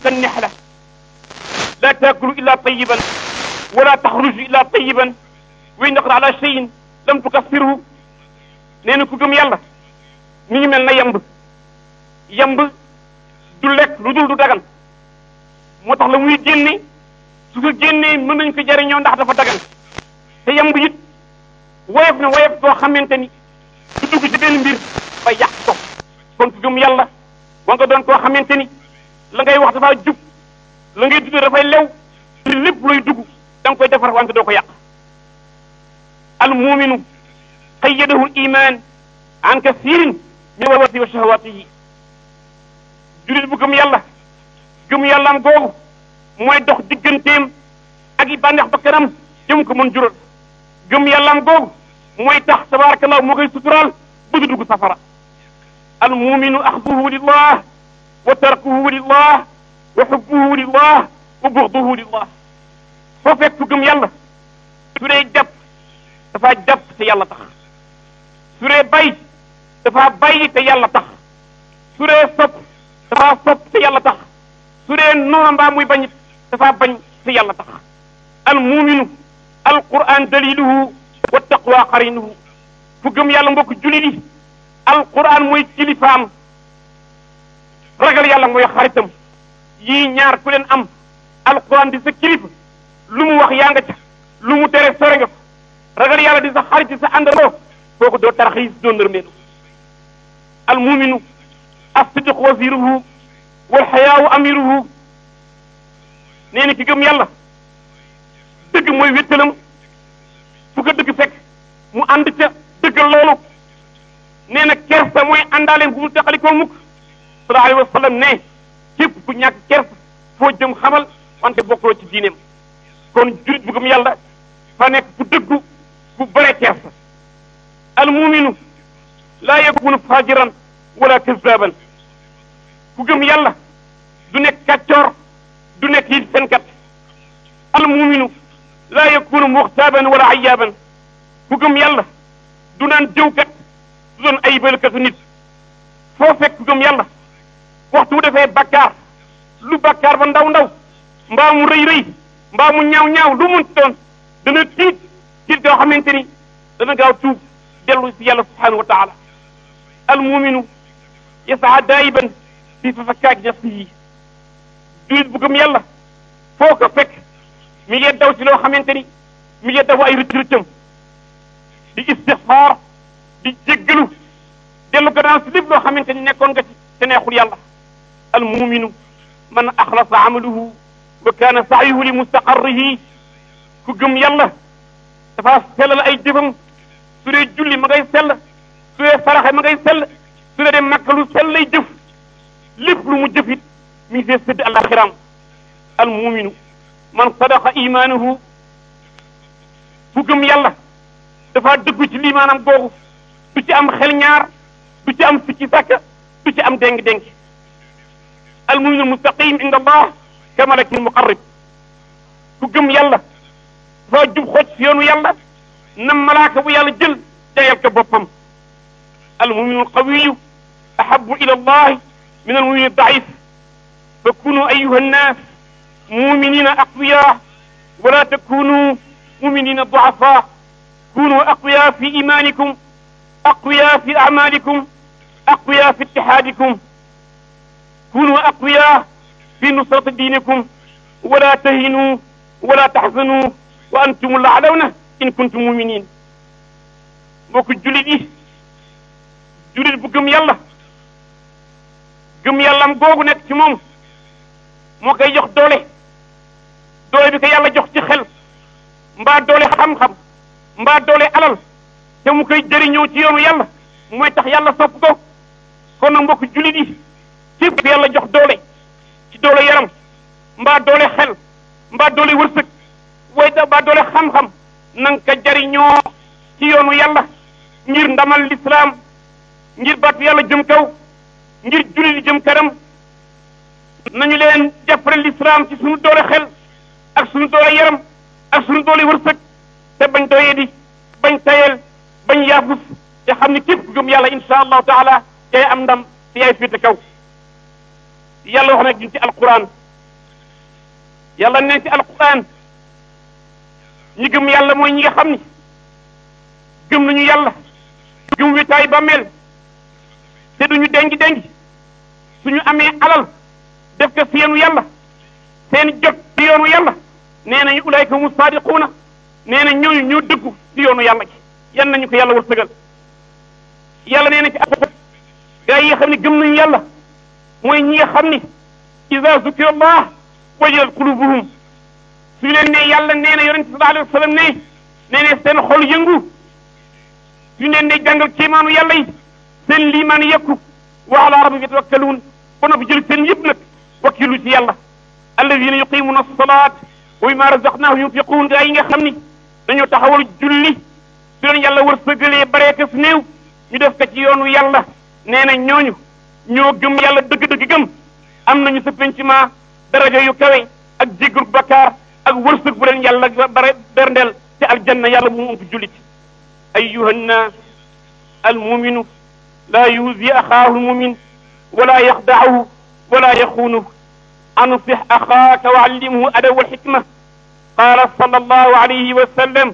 كالنحلة لا تأكل إلا طيبا ولا تخرج إلا طيبا وإن نقر على شيء لم تكفره nee na ku gëm yàlla mi ngi mel na yamb yamb du lekk lu dul du dagan moo tax la muy génne su ko génnee mën nañ ko jariñoo ndax dafa dagan te yamb it woyof na woyof boo xamante ni du dugg ci benn mbir ba yàq ko kon ku gëm yàlla wa nga doon koo xamante ni la ngay wax dafa jub la ngay dugg dafay lew lépp looy dugg da nga koy defar wante doo ko yàq al muminu qayyadahu al iman an kasirin min wawati wa shahawatihi julit bu gëm yàlla gëm yàlla am googu mooy dox digganteem ak i bànneex ba kanam jëm ko mën jural gëm yàlla am googu mooy tax tabarakallah moo koy suturaal bu du dugg safara al muminu axduhu lillah wa tarkuhu lillah wa xubbuhu lillah wa buxduhu lillah foo fekk fu gëm yàlla su dee jàpp dafa jàpp te yàlla tax su dee bay dafa bay te yàlla tax su dee sopp dafa sopp te yàlla tax su dee noona mbaa muy bañit dafa bañ te yàlla tax al muminu al quran daliluhu wa taqwa qarinuhu fu gëm yàlla mbokk julit yi al quran mooy kilifaam ragal yàlla mooy xaritam yii ñaar ku leen am al quran di sa kilifa lu mu wax yaa nga ca lu mu tere sore nga fa ragal yàlla di sa xarit di sa àndandoo kooku doo tarxiis doo nërmeelu al muminu as-sidq wasiruhu wal xayaawu amiruhu nee na ki gëm yàlla dëgg mooy wéttalam fu ko dëgg fekk mu ànd ca dëggal loolu nee na kersa mooy àndaaleem bu mu teqalikoo mukk sallallahu alayhi wa sallam ne képp ku ñàkk kersa foo jëm xamal wante bokkuloo ci diineem kon jurit bu gëm yàlla fa nekk ku dëggu ku bare kersa al muminu laa yakunu fajiran wala kazaban ku gëm yàlla du nekk kàccoor du nekk it fenkat al muminu laa yakunu muxtaaban wala ayaaban ku gëm yàlla du naan jëwkat du doon ayibalkatu nit foo fekk ku gëm yàlla waxtu wu defee bakkaar lu bakkaar ba ndaw ndaw mbaa mu rëy rëy mbaa mu ñaaw ñaaw lu mun doon dana tiit tiit goo xamante ni dana gaaw tuub dellu si yàlla subhanahu wa taala al muminu yasaa daayiban fi fafakkaaki nafsihi julit bu gëm yàlla foo ko fekk mi ngi daw ci loo xamante ni mi ngi daw ay rëcc rëccam di istixfaar di jéggalu dellu gannaaw si lépp loo xamante ni nekkoon nga ci te neexul yàlla al muminu man axlasa amaluhu wa kaana saayuhu li mustaqarrihi ku gëm yàlla dafa sellal ay jëfam su dee julli ma ngay sell su dee saraxe ma ngay sell su dee dem makka lu sell lay jëf lépp lu mu jëf it mi ngi see sëdd alaxiraam al muminu man sadaqa imaanuhu ku gëm yàlla dafa dëggu ci limaanam googu du ci am xel ñaar du ci am sikki sàkka du ci am déng-déng al muminu mustaqim inda allah ka malakin muqarrib ku gëm yàlla dafa jub xooj si yoonu yàlla na malaaka bu yàlla jël jayal ko boppam al muminu alqawiyu ahabu ila allah min al mumini daif fa kunu ayuha nnas muminina aqwiya wala takunu muminina duafa kunu aqwiya fi imanikum aqwiya fi amalikum aqwiya fi ittihadikum kunu aqwiya fi nusrati dinikum wala tahinu wala taxzanu wa antum laalawna in kuntum muminin mbokk julit yi julit bu gëm yàlla gëm yàllam googu nekk ci moom moo koy jox doole doole bi ko yàlla jox ci xel mbaa doole xam-xam mbaa doole alal te mu koy jëriñoo ci yoonu yàlla mooy tax yàlla sopp ko kon nag mbokk julit yi képp ku yàlla jox doole ci doole yaram mbaa doole xel mbaa doole wërsëg way da mbaa doole xam-xam na nga ko jariñoo ci yoonu yàlla ngir ndamal lislaam ngir baatu yàlla jëm kaw ngir julli di jëm kanam nañu leen jàppale lislaam ci suñu doole xel ak suñu doole yaram ak suñu doole wërsëg te bañ doyee di bañ tayel bañ yaafus te xam ne képp ku gëm yàlla insha allahu taala yaay am ndam te yaay féete kaw yàlla wax nag ci alquran yàlla neen ci alquran ñi gëm yàlla mooy ñi nga xam ni gëm nañu yàlla gëm witaay ba mel te duñu dengi dengi suñu amee alal def ko si yoonu yàlla seen jot si yoonu yàlla nee nañu ulayka humu saadiquuna nee na ñooñu ñoo dëggu si yoonu yàlla gi yan nañu ko yàlla wërsëgal yàlla nee na ci alquran gaa yi nga xam ne gëm nañu yàlla mooy ñi nga xam ni ida zukira allah wajilat qulubuhum su leen ne yàlla nee na yonente sallallahu alayhi wa sallam ne nee ne seen xol yëngu suñu leen ne jàngal kéemaanu yàlla yi seen liimaan yekku wa ala rabbihim yatawakkaluun ba noppi jël seen yëpp nag wakkilu ci yàlla alladina yuqimuna salaat wa mimma razaqnahum yunfiquun gaa yi nga xam ni dañoo taxawal julli su leen yàlla wërsëgalee bareekas néew ñu def ko ci yoonu yàlla nee na ñooñu ñoo gëm yàlla dëgg-dëgg gëm am nañu sa penciment daraja yu kawe ak jéggal bakkaar ak wërsëg bu leen yàlla bare berndeel ci aljanna yàlla bu mu ëmp jullit ayuha nnaas almuminu laa yuusi axaahu lmumin wala yaxdacahu wala yaxuunuhu ansix axaaka wa allimhu adawa alxikma qaala sala allahu alayhi wa sallam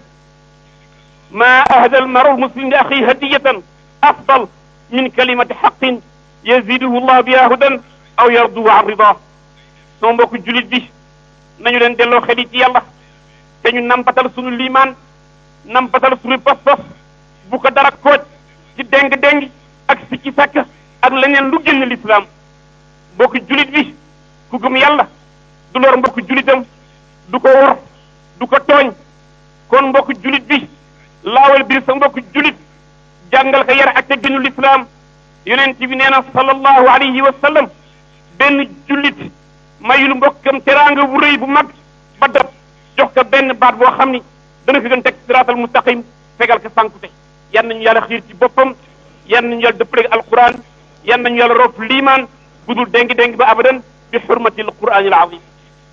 ma ahda almaru almuslim li axii hadiyatan afdal min kalimati xaqin yaziduhu llah biha hudan aw yarduhu an rida soo mbokku julit bi nañu leen delloo xel yi ci yàlla te ñu nampatal suñu liimaan nampatal suñu pas-pas bu ko dara kooj ci déng-déng ak si ci sàkk ak leneen lu génn lislaam mbokku julit bi ku gëm yàlla du lor mbokku julitam du ko wor du ko tooñ kon mbokku julit bi laawal biir sa mbokku julit jàngal ko yar ak te gënu lislaam yonent bi nee na sallallahu alayhi wa sallam benn jullit mayul mbokkam teraanga bu rëy bu mag ba dab jox ko benn baat boo xam ni dana ko gën teg siraatal mustaqim fegal ko sànkute yan nañu yàlla xiir ci boppam yan nañu yàlla dëppale alquran yan nañu yàlla rof liimaan budul déngi déngi ba abadan bi xurmati alquran al azim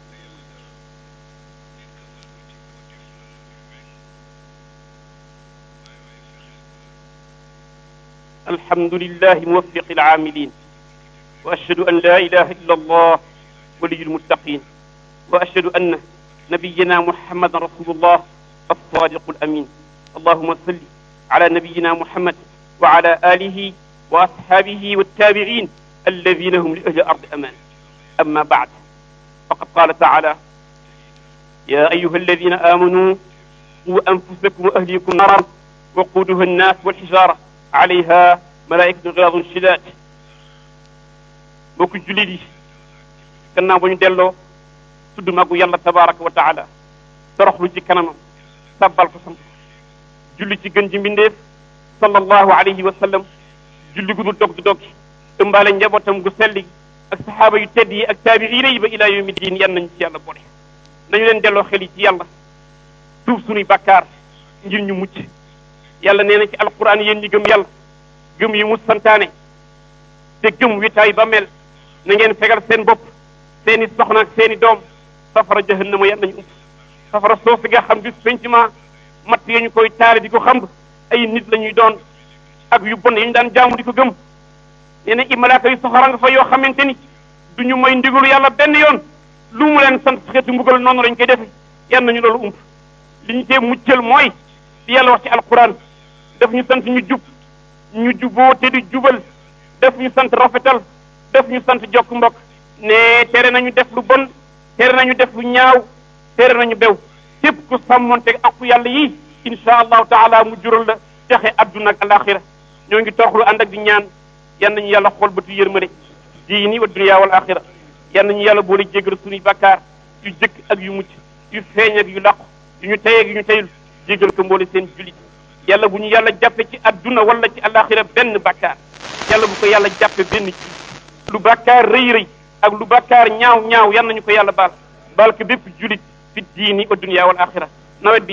الحمد لله موفق العاملين وأشهد أن لا إله إلا الله ولي المتقين وأشهد أن نبينا محمد رسول الله الصادق الأمين اللهم صل على نبينا محمد وعلى آله وأصحابه والتابعين الذين هم لأهل الأرض أمان أما بعد فقد قال تعالى يا أيها الذين آمنوا قوا أنفسكم وأهليكم نارا وقودها الناس والحجارة alayha malaikatu xilaadun shidaat mbokku jullit yi gannaaw ba ñu delloo tudd màggu yàlla tabaraka wa taala toroxlu ci kanamam sabbal ko sant julli ci gën ji mbindeef sallallahu alayhi wa sallam julli gu dul dog du dog ëmbaale njabootam gu selli ak saxaaba yu tedd yi ak taabiina yi ba ilaa yawmi diin yan nañ ci yàlla boole nañu leen delloo xel yi ci yàlla tuub sunuy bàkkaar ngir ñu mucc yàlla nee na ci alquran yéen ñi gëm yàlla gëm yi mu santaane te gëm witaay ba mel na ngeen fegal seen bopp seeni soxna ak seeni doom safara jahannama yan nañu ump safara soosi nga xam bis pencement matt ya ñu koy taale di ko xam ay nit la ñuy doon ak yu bon yi ñu daan jaamu di ko gëm nee na i malaaka yu soxora nga fa yoo xamante ni du ñu may ndigalu yàlla benn yoon lu mu leen sant xeetu mbugal noonu lañ koy defe yan nañu loolu ump li ñu tee muccal mooy di yàlla wax ci alquran daf ñu sant ñu jub ñu juboo te di jubal def ñu sant rafetal def ñu sant jokk mbokk ne tere nañu def lu bon tere nañu def lu ñaaw tere nañu bew képp ku sàmmonte aqu yàlla yi insha allahu taala mu jural la texe adduna ak alaxira ñoo ngi toroxlu ànd ak di ñaan yan nañu yàlla xool bëtu yërmande diini wa dunya wal axira yan nañu yàlla boole jéggal suñuy bakkaar yu jëkk ak yu mucc yu feeñ ak yu làqu yu ñu tey ak yu ñu teyul jéggal ko mboole seen julit yàlla bu ñu yàlla jàppe ci adduna wala ci alaxira benn bàkkaar yàlla bu ko yàlla jàppe benn ci lu bàkkaar rëy rëy ak lu bàkkaar ñaaw ñaaw yan nañu ko yàlla baal baal ko bépp julit fi diini wa dunya wal axira nawet bi